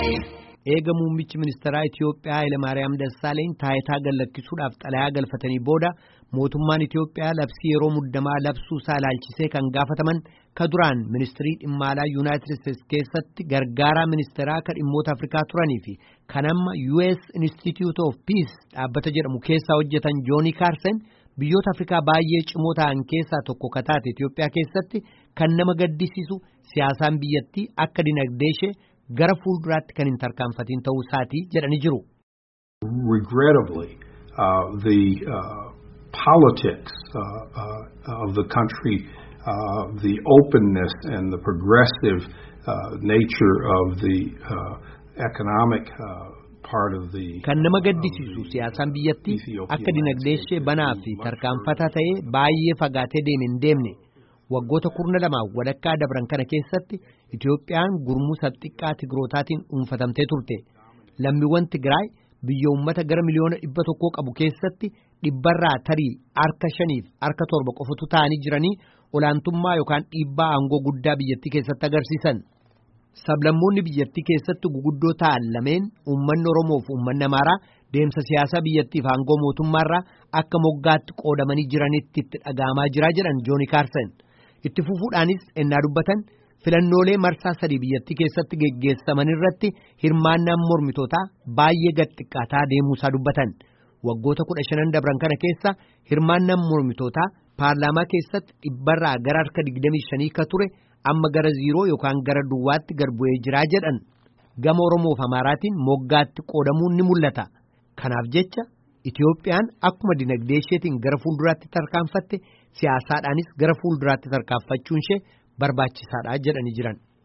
Eega muummichi ministeeraa Itiyoophiyaa Hayilamaariyaam Dassaaleeny taayitaa gallakkisuudhaaf xalayaa galfatanii booda mootummaan Itiyoophiyaa labsii yeroo muddamaa labsuu isaa ilaalchisee kan gaafataman ka duraan ministirii dhimma alaa Yuunaayitid Isteets keessatti gargaaraa ministeeraa kan dhimmoota Afrikaa turanii fi kan amma US Institute of Peace dhaabbata jedhamu keessaa hojjetan Jooni Kaarsen biyyoota Afrikaa baay'ee cimoo ta'an keessaa tokko ka taate Itiyoophiyaa keessatti kan nama gaddisiisu siyaasaan biyyattii akka dinagdee ishee gara fuulduraatti kan hin tarkaanfatiin ta'uu isaatii jedhanii jiru. Regrettably, uh, the uh, politics uh, uh, of the country, uh, the openness and the progressive uh, nature of the uh, economic uh, part of the. Kan nama gaddisiisu siyaasaan biyyattii akka dinagdee ishee banaa fi tarkaanfataa ta'ee baay'ee fagaatee deeme hin deemne. waggoota kurna lamaan walakkaa dabran kana keessatti Itiyoophiyaan gurmuu sabxiqqaa Tigrootaatiin dhuunfatamtee turte. Lammiiwwan Tigraay biyya uummata gara miliyoona dhibba tokkoo qabu keessatti dhibbarraa tarii harka shaniif harka torba qofatu ta'anii jiranii olaantummaa yookaan dhiibbaa aangoo guddaa biyyattii keessatti agarsiisan. Sablammoonni biyyattii keessatti guguddoo ta'an lameen uummanni Oromoo fi uummanni Amaaraa deemsa siyaasaa biyyattiif aangoo mootummaarraa akka moggaatti qoodamanii jiranitti itti dhaga'amaa jira jedhan Jooni Kaarsen. itti fufuudhaanis ennaa dubbatan filannoolee marsaa sadii biyyattii keessatti geggeessaman irratti hirmaannaan mormitootaa baay'ee gad xiqqaataa deemuusaa dubbatan waggoota kudha shanan dabran kana keessa hirmaannaan mormitootaa paarlaamaa keessatti dhibbarraa gara harka digdamii shanii ka ture amma gara ziiroo yookaan gara duwwaatti gad bu'ee jiraa jedhan gama oromoof amaaraatiin moggaatti qoodamuun ni mul'ata kanaaf jecha Itiyoophiyaan akkuma dinagdee isheetiin gara fuulduraatti tarkaanfatte siyaasaadhaanis gara fuulduraatti tarkaanfachuun ishee barbaachisaadha jedhanii jiran.